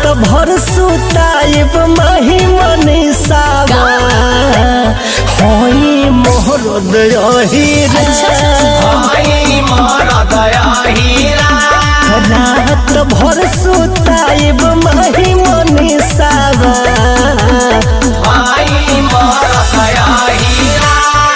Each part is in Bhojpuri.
भर सुताइब माही मनीषावा होई मोहर दहीरा भाई मोरा दया हीरा रात भर सुताइब माही मनीषावा भाई मोरा दया हीरा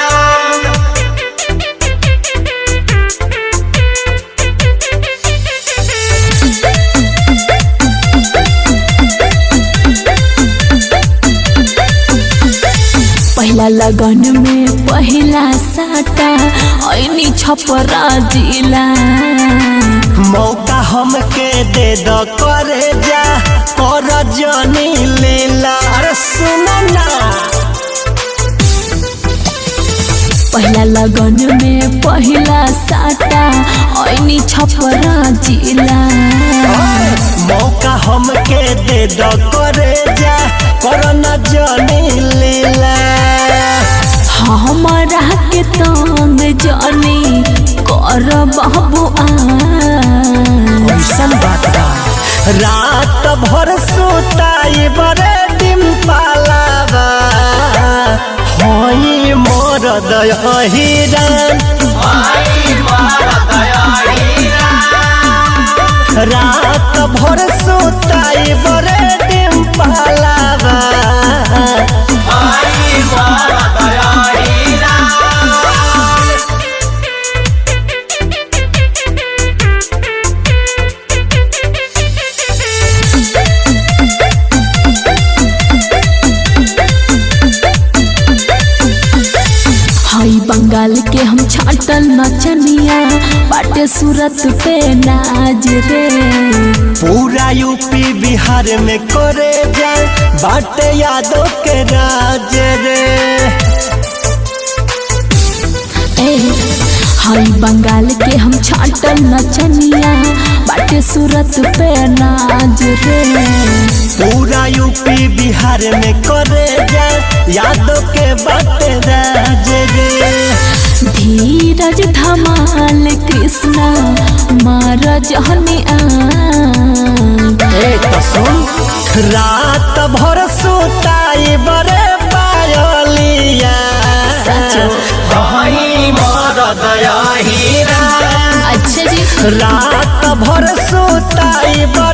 पहला लगन में पहला साटा ऐनी छपरा जिला मौका हमके दे द करे जा कर जनी लेला अरे सुनो ना पहला लगन में पहला साटा ऐनी छपरा जिला मौका हमके दे द करे जा कर न जनी लेला हमरा के तंग जानी कर बाबू आ कैसन बात बा रात भर सुताई बरे डिम पालावा होई मोर दहीरान भाई मोरा दया हीरा रात भर सुताई बरे डिम पालावा भाई मोरा दया हीरा हई बंगाल के हम छाटल नचनिया बाटे सूरत पे नाज रे पूरा यूपी बिहार में करे जाए बाटे यादव के राज रे ए हई बंगाल के हम छाटल नचनिया बाटे सूरत पे नाज रे पूरा यूपी बिहार में करे जाए यादव के बाटे राज रे धीरज धमाल कृष्णा महाराज हनी आ ए तो सुन रात भर सुताई बरे पायलिया सचो भाई मोरा दया हीरा अच्छा जी रात भर सुताई बरे